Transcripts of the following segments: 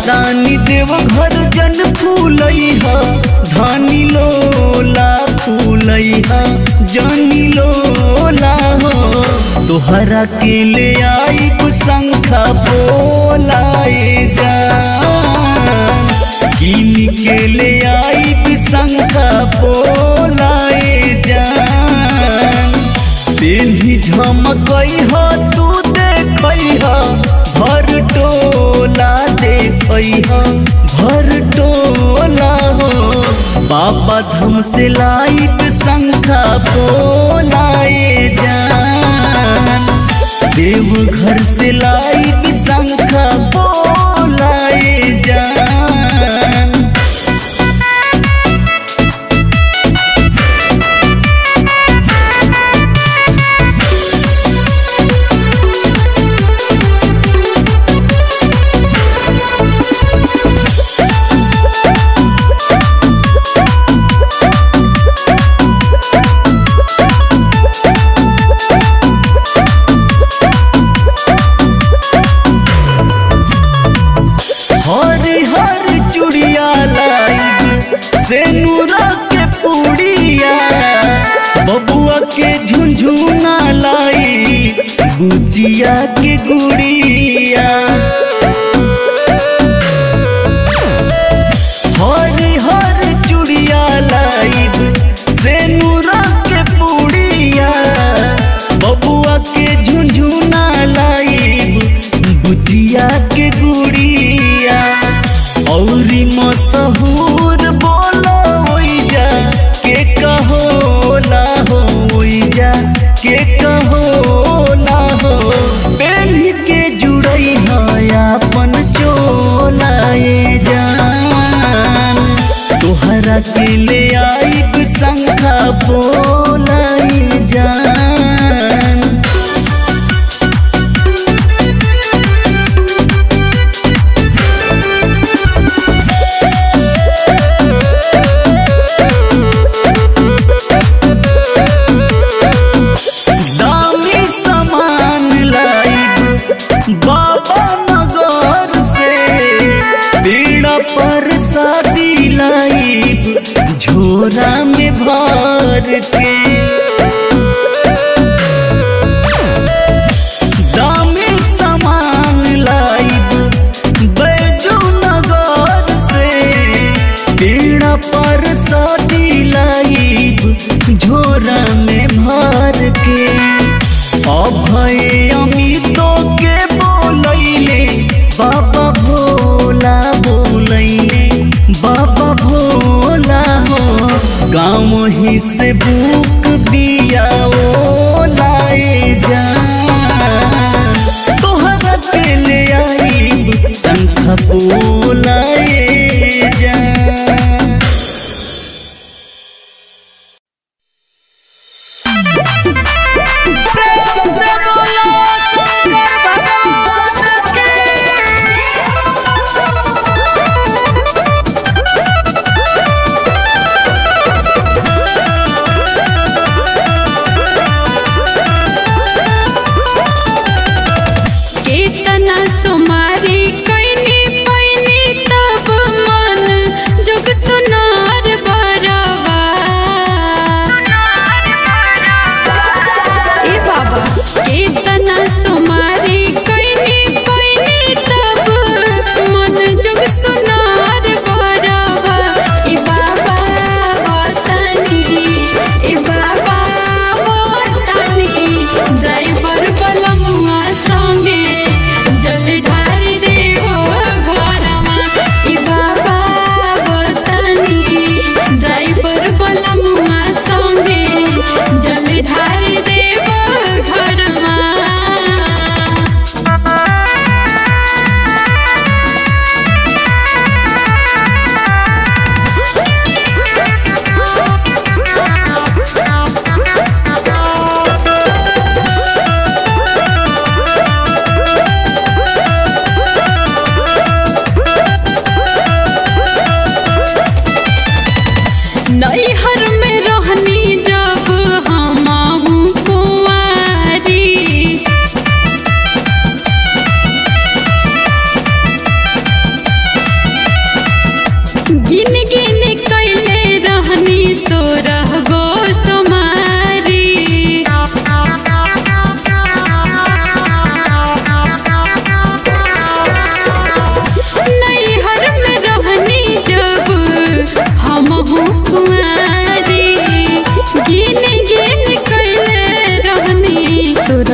जातानी देव घर जन फूलैहा धानी लोला फूलैहा जानी लोला हो तोहरा के ले आई शंखा बोलाए जा कीन के ले आई शंखा बोलाए जा तेन्ही झमकई हो तू देखई हो भर टोला देखई हो भर टोला हो बाबा धम से लाइट शंखा बोलाए जान देव घर से लाइट शंखा बोलाए जान हरी हरी चुड़िया लाइब से नूरा के पुड़िया बबुआ के झुंझुना लाई गुजिया के गुड़िया हरी हरी चुड़िया लाइब से नूरा के पुड़िया बबुआ के झुंझुना लाइब बुचिया के गुड़िया औरी मशहूर बोलो ओइजा के कहोला हो ओइजा के कहोला हो पेन्ही के जुड़ई है अपन चोलाए जान तोहरा के ले आई शंखा बोलाई जान दामी सामान लाइब बाबा नगर से पीड़ा पर शादी लाइब झोरा में भर के दामी सामान लाइब बैजू नगर से पीड़ा पर शादी लाइब झोरा में भर के अभय अमितो के बोलैले बाबा भोला बोलैले बाबा भोला हो गाँव ही से बुक बिया ओ लाए जा तोहरा के ले आई शंख बोलाए जा प्रेम से बोलो शंकर भगवान की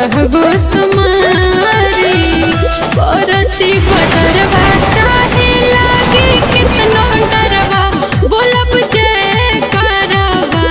चौदह गो सुमारी बरसी बदरवा चाहे लागे कितनो डरवा बोलब जय करवा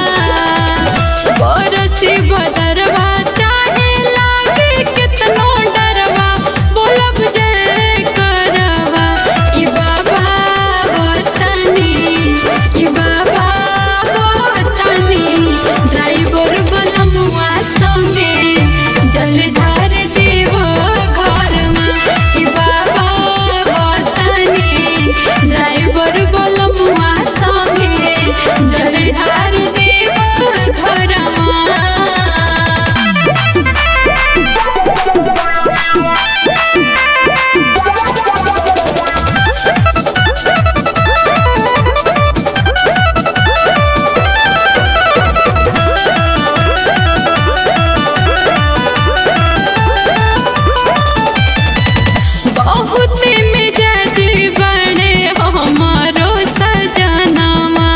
बरसी बदरवा चाहे लागे कितनो डरवा बोलब जय करवा ई बाबा बतानी ई बाबा बतानी ड्राइवर बलमुआ संगे जल ढार देवो घरमा ई बाबा बतानी ड्राइवर बलमुआ संगे जल ढार देवो घरमा बहुत मिजाज बने हमारो सजनामा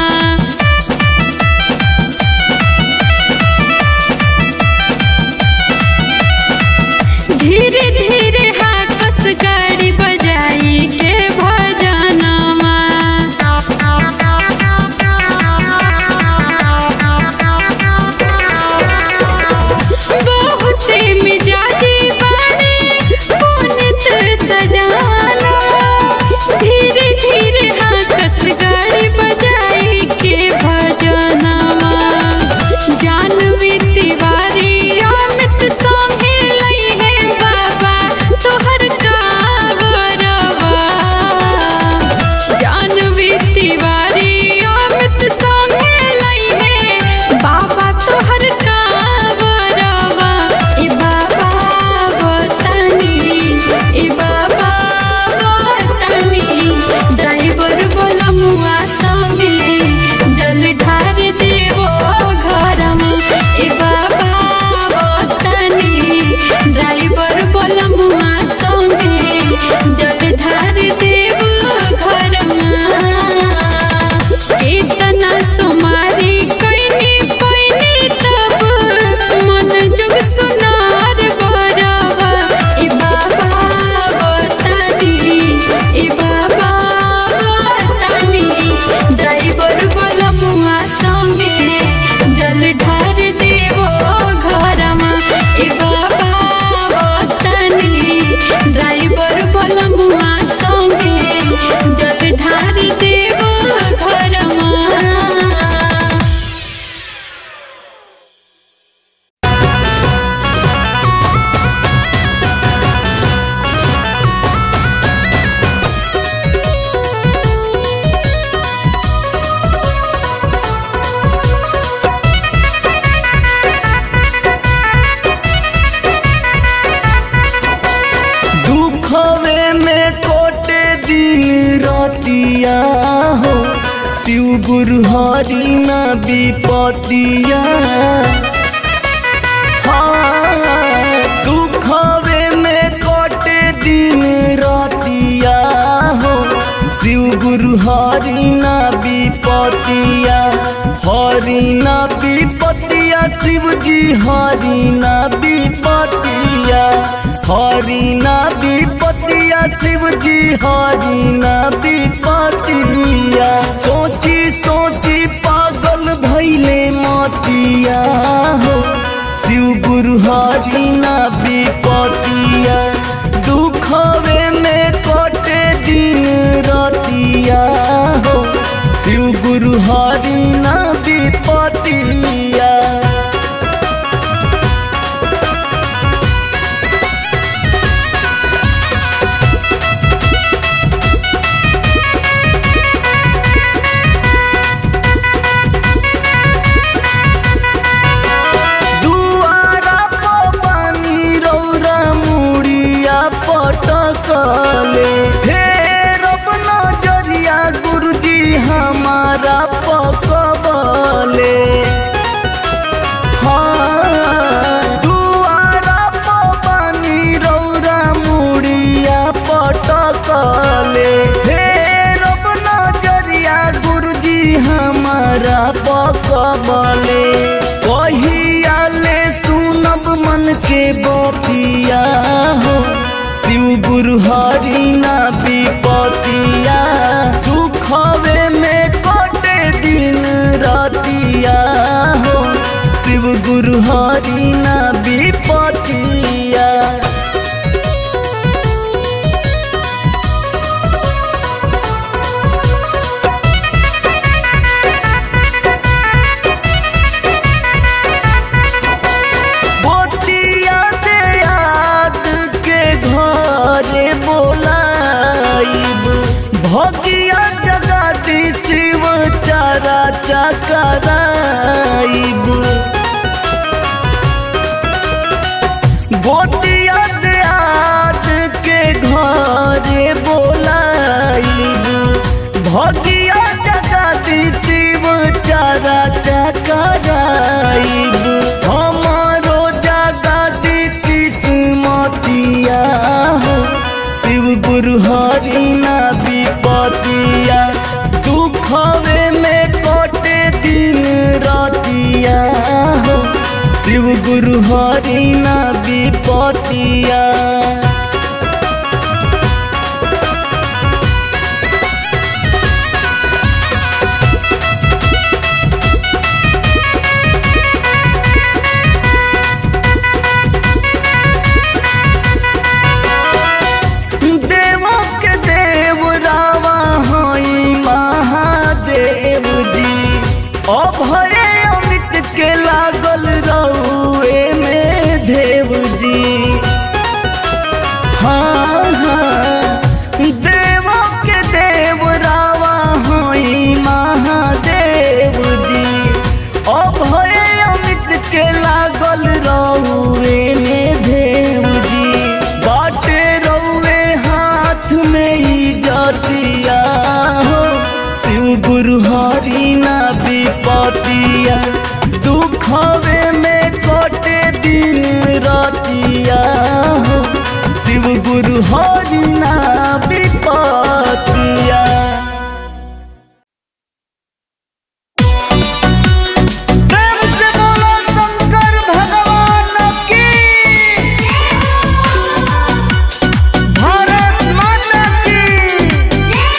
धीरे धीरे हाकस गाड़ी बजाई के भजनामा बहुत मिजाजी बने पुनित सजाना धीरे धीरे हाकस गाड़ी बजाई के भजनामा जानवी तिवारी अमित संगे लई है बाबा तोहर कावरवा जानवी तिवारी अमित संगे लई है बाबा तोहर कावरवा ए बाबा बतानी ए बाबा बतानी ड्राइवर बोलमुआ संगे जल ढार देवो घरमा ए बाबा बतानी ड्राइवर बोलमुआ संगे जल ढार देवो घरमा इतना सुमारी कैनी पैनी तब मन जुग सुनार बरवा ए बाबा बतानी ए बाबा बतानी ड्राइवर बलमुआ संगे जल ढार देवो घरमा ए बाबा बतानी ड्राइवर बलमुआ संगे जल ढार देवो घरमा दुखवे में कोटे दिन रतिया हो शिव गुरु हरि न विपतिया हाँ, दुखवे में कोटे दिन रतिया हो शिव गुरु हरि न विपतिया हरि न विपतिया शिव जी हरि न विपतिया हरि न विपतिया शिव जी हरि न विपतिया सोची सोची पागल भैले मतिया हो शिव गुरु हरि न विपतिया दुखवे में कटे दिन रतिया हो शिव गुरु हरि न विपतिया दुआरा प पानी रौरा मुड़िया पटकले फेर अपना जरिया गुरुजी हमारा पकबले मन के बपिया हो शिव गुरु हरि ना विपतिया दुखवे में कटे दिन रतिया हो शिव गुरु हरि ना विपतिया बोतिया दे याद के घरे बोलाइब भगिया जगाती शिव चारा चकराइब बोतिया दे याद के घरे बोलाइब भगिया जगाती शिव चारा चकराइब हमारो जगाती किस्मतिया हो शिव गुरु हरि ना विपतिया दुखवे में कटे दिन रतिया हो शिव गुरु हरि ना विपतिया देवों के देव रावा हई महादेव जी अभय अमित के लागल रहुए में देव जी हाँ हाँ देवों के देव रावा हई महादेव जी अभय अमित के लागल रहुए में देव जी बाटे रहुए हाथ में ही जतिया हो शिव गुरु हरि ना विपतिया दुखवे में कटे दिन रतिया हो शिव गुरु हरि ना विपतिया प्रेम से बोलो शंकर भगवान की भारत माता की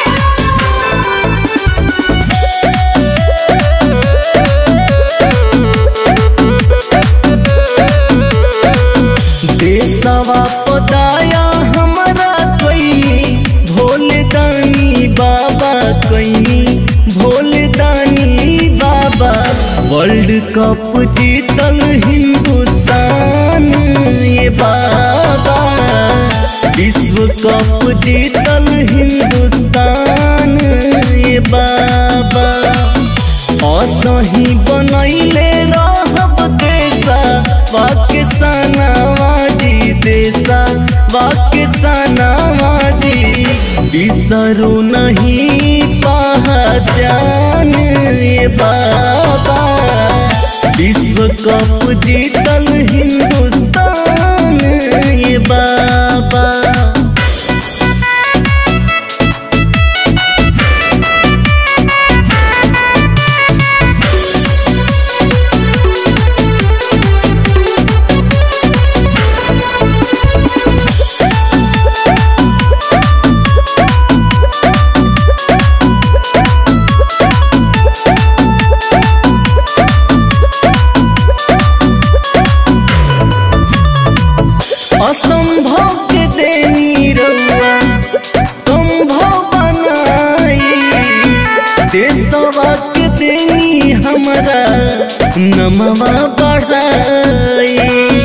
देशवा पदाया हमारा कैनी भोले दानी बाबा कैनी भोले दानी बाबा वर्ल्ड कप जीतल हिंदुस्तान ये बाबा विश्व कप जीतल हिंदुस्तान ये बाबा असही बनैले रहब देशा पाकिस्तानवा जी देशा पाकिस्तानवा जी बिसरू नहीं पहचान ये बाबा विश्व कप जीतल हिंदुस्तान ये बाबा असंभव के देनी रउआ संभव बनाई देशवा के देनी हमरा नमवा बढ़ाई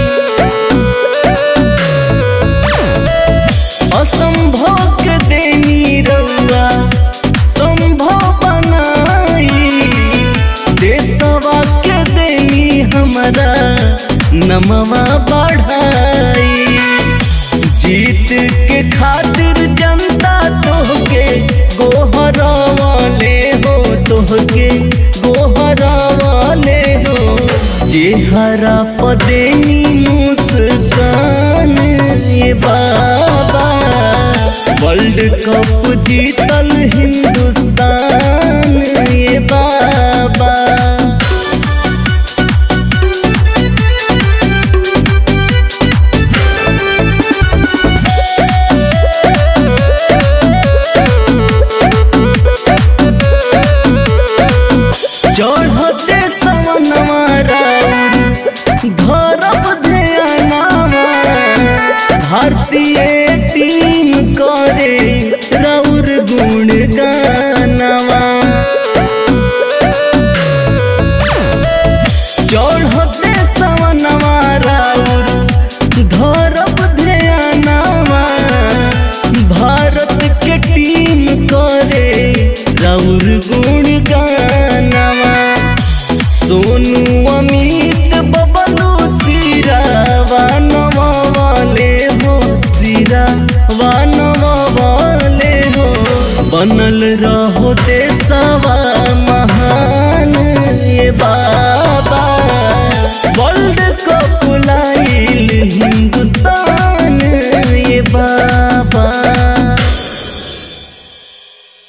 असंभव के देनी रउआ संभव बनाई देशवा के देनी हमरा नमवा बढ़ाई जीत के खातिर जनता तोहके गोहरावाले हो तोहके गोहरावाले हो चेहरा पदेनी मुस्कान ये बाबा वर्ल्ड कप जीतल हिंदुस्तान ये बाबा भारती